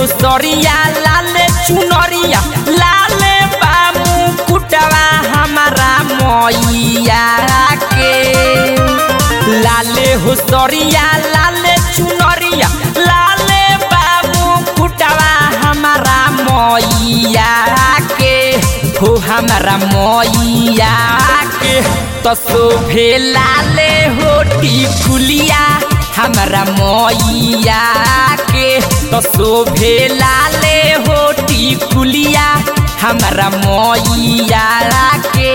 हुसरिया लाले चुनरिया लाले बामू कुटवा हमारा मैया के लाले हुसरिया लाले चुनरिया लाले बाबू कुटवा हमारा मैया के हो हमारा मैया के तो शोभे लाले होटी कुलिया हमारा मैया के तो शोभे लाले होटी कुलिया हमारा मैया के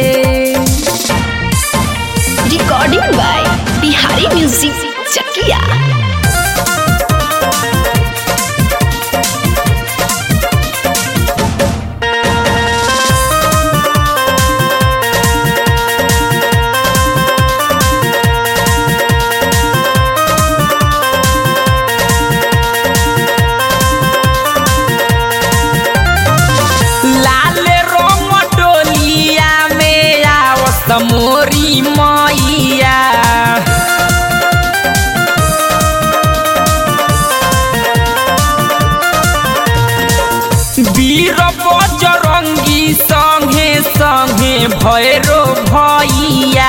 recording by Bihari music Chakiya लाल रंग डोलिया में आवत मोरी मैया वीर बजरंगी संगे संगे भैरो भैया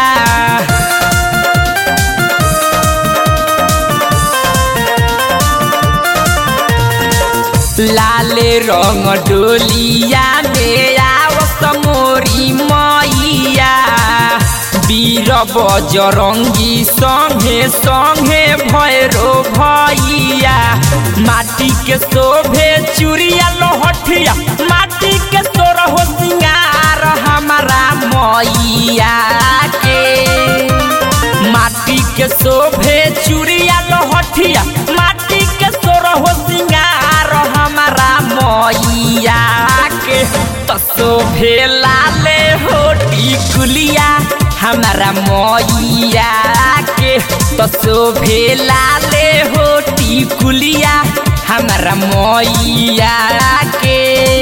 लाले रंग डोलिया में आवत मोरी मैया वीर बजरंगी संगे संगे भैरो भैया माटी के शोभे चूड़िया लोहठिया माटी के तोर हो सिंगार हमारा मैया के माटी के शोभे चूड़िया लोहठिया माटी के तोर हो सिंगार हमारा मैया के तो शोभे लाले होटी कुलिया हमारा मैया के तो शोभे लाले होटी कुलिया हमारा मैया के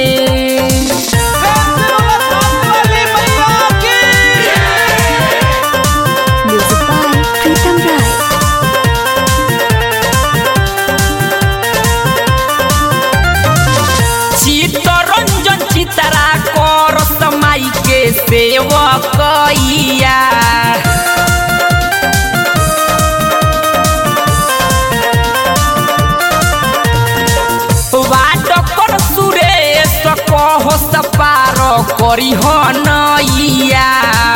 म्यूजिक बाय प्रीतम राय चित्तरंजन चितरा करत माई के सेवकैया वाडकर सुरेश कहस पार करी नैया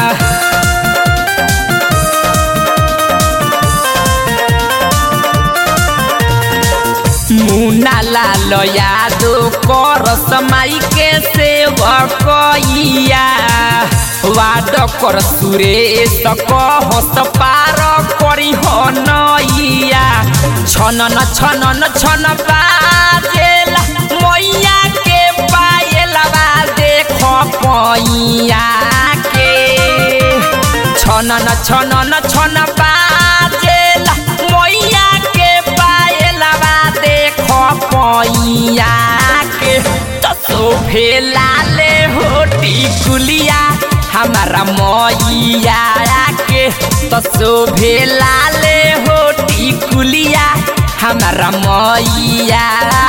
मुना लाल यादव करस माई के सेवकैया वाड कर सुरेश कहस पार करी नैया छनन छनन छन बाजेला मैया के पायलवा देख पैया के छनन छनन छन बाजेला मैया के पायलवा देख पैया के तो शोभे लाले होटी कुलिया हमारा मैया के तो शोभे लाले होटी कुलिया हमारा मैया